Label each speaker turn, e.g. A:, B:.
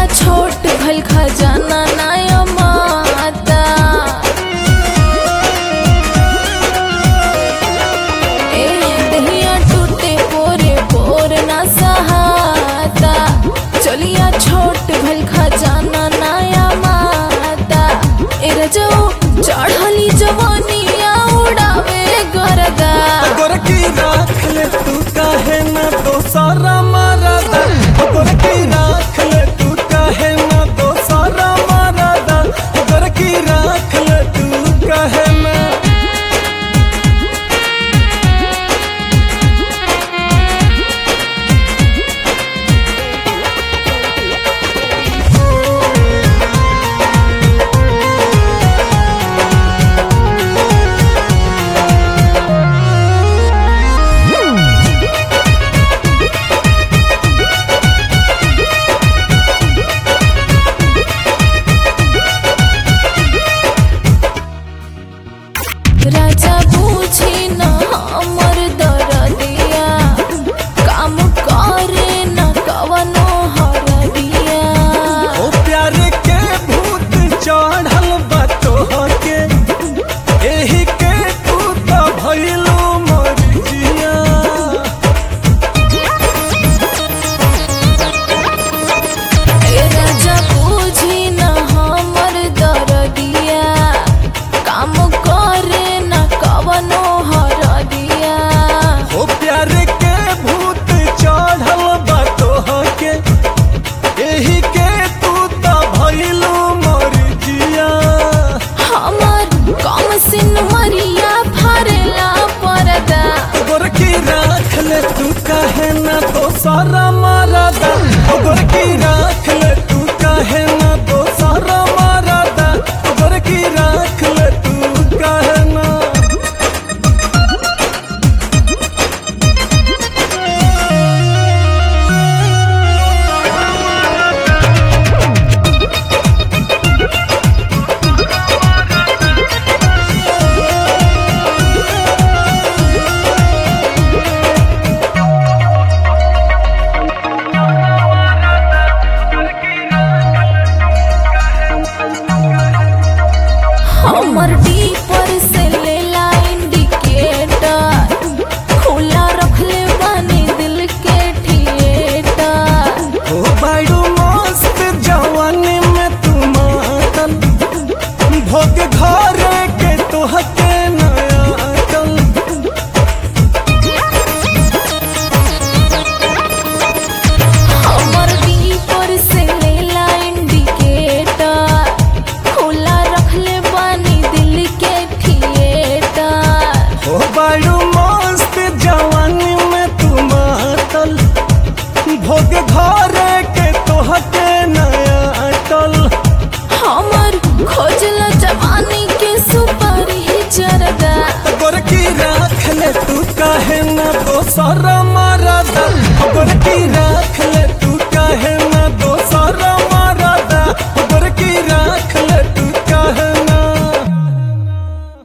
A: छोट भल खजाना नाया माता ए दहिया टूटे पोरे पोर ना सहाता चलिया छोट भल खजाना नाया माता ए रजो चढ़ली जवानिया उड़ावे गरदा
B: गोरकी राख ले तू काहे ना दोसारा मारदा गोरकी राख ले तू काहे ना दोसारा मारदा गोरकी राख ले तू काहे ना
A: राजा बूझी न हमर दरदिया काम करे न कवनो हरदिया
B: ओ प्यार के भूत चढ़ल बा तोहके एही के तू तो भइलो मरिजिया
A: ए राजा बूझी न हमर दरदिया काम करे न कवनो हरदिया
B: ओ प्यार के भूत चढ़ल बा तोहके एही के तू तो भइलो मरिजिया
A: हमर कम सिन मरिया फरेला परदा
B: गोरकी राख ले तू काहे ना दोसारा मारदा ओ गोरकी राख ले तू काहे ना दोसारा मारदा ओ गोरकी राख ले तू काहे ना
A: हमर डीपर से लेला इंडिकेटर खुला रखले बानी दिल के थिएटर
B: ओ बायडू मस्त जवानी में तू मातल भोग घरे के तोहके नया अकल
A: हमर डीपर से लेला इंडिकेटर खुला रखले बानी दिल के थिएटर
B: ओ बायडू मस्त जवानी में तू मातल भोग घरे के तोहके नया अटल
A: हमर खोजला जवानी के सुपर ही जरदा
B: गोरकी राख ले तू काहे ना दोसर मारदा गोर